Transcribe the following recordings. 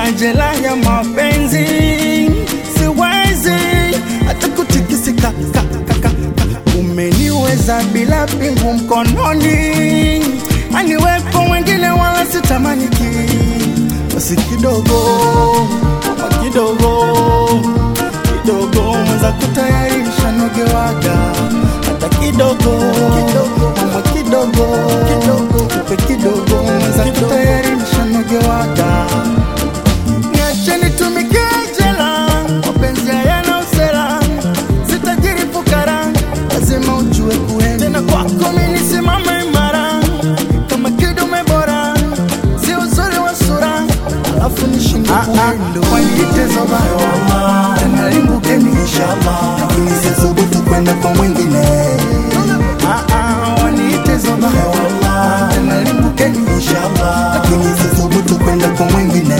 majela ya mapenzi siwezi hata kutikisika ka, ka, ka, ka. umeniweza bila pingu mkononi aniwepo wengine wala sitamaniki basi kidogo ama kidogo kidogo mwenza kutayarisha nogewaga hata kidogo ama kidogo upe kidogo mwenza kutayarisha nogewaga niacheni tumikie jela mapenzi hayana usela sitajiri fukara lazima ujue kuenda tena kwako mimi nisimame imara kama kidume bora si uzuri wa sura alafu nishinde kuendo wanitezo bayo tena limbukeni inshallah lakini sizubutu kwenda kwa mwingine Ah, ah, wanitezo bayo tena limbukeni inshallah lakini sizubutu kwenda kwa mwingine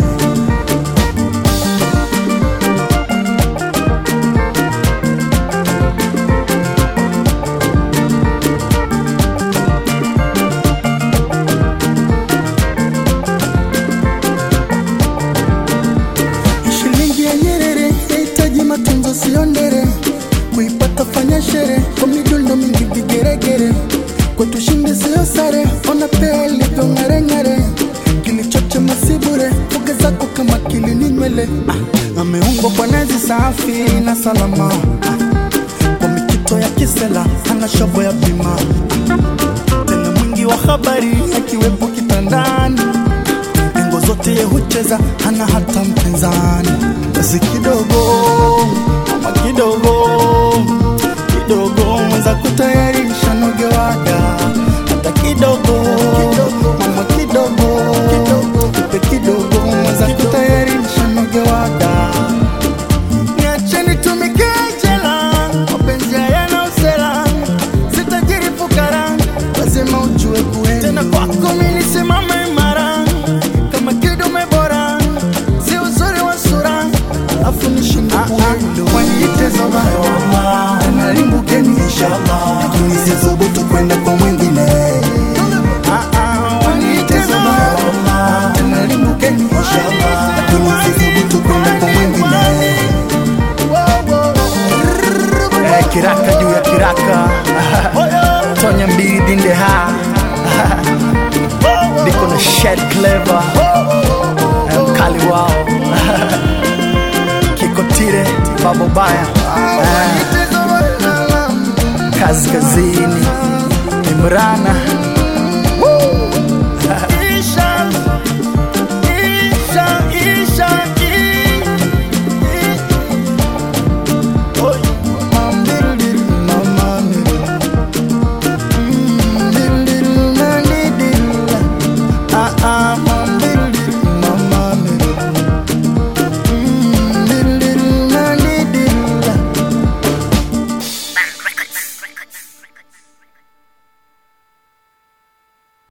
Shilingi ya Nyerere yahitaji matunzo, sio ndere. Kuipata fanya shere kwa midundo mingi vigeregere, kwetu shinde sio sare. Ona pea ilivyo ng'areng'are, kilichochema si bure. Fuga zako kama kilini nywele, ah, ameungwa kwa nazi safi na salama, ah, kwa mikito ya kisela ana shobo ya bima, ah, tena mwingi wa habari akiwepo kitandani Engo zote ye hucheza, hana hata mpinzani. Basi kidogo ama kidogo kidogo, mwenza kutayarisha nogewaga, hata kidogo mama kidogo upe kidogo, mwenza kutayarisha nogewaga. Niacheni tumikie jela, mapenzi hayana usela, sitajiri fukara, lazima ujue kuenda. Tena kwako mimi nisimame imara kama kidume bora, si uzuri wa sura, alafu nishinde kuendo. Wanitezo bayo tena limbukeni inshallah, lakini sizubutu kwenda kwa mwingine. Ah, ah, wanitezo bayo tena limbukeni inshallah, lakini sizubutu kwenda kwa mwingine. Eh, kiraka juu ya kiraka tonya mbili dinde ha niko na shed clever eh, mkali wao kikotire babo baya eh, kaskazini imrana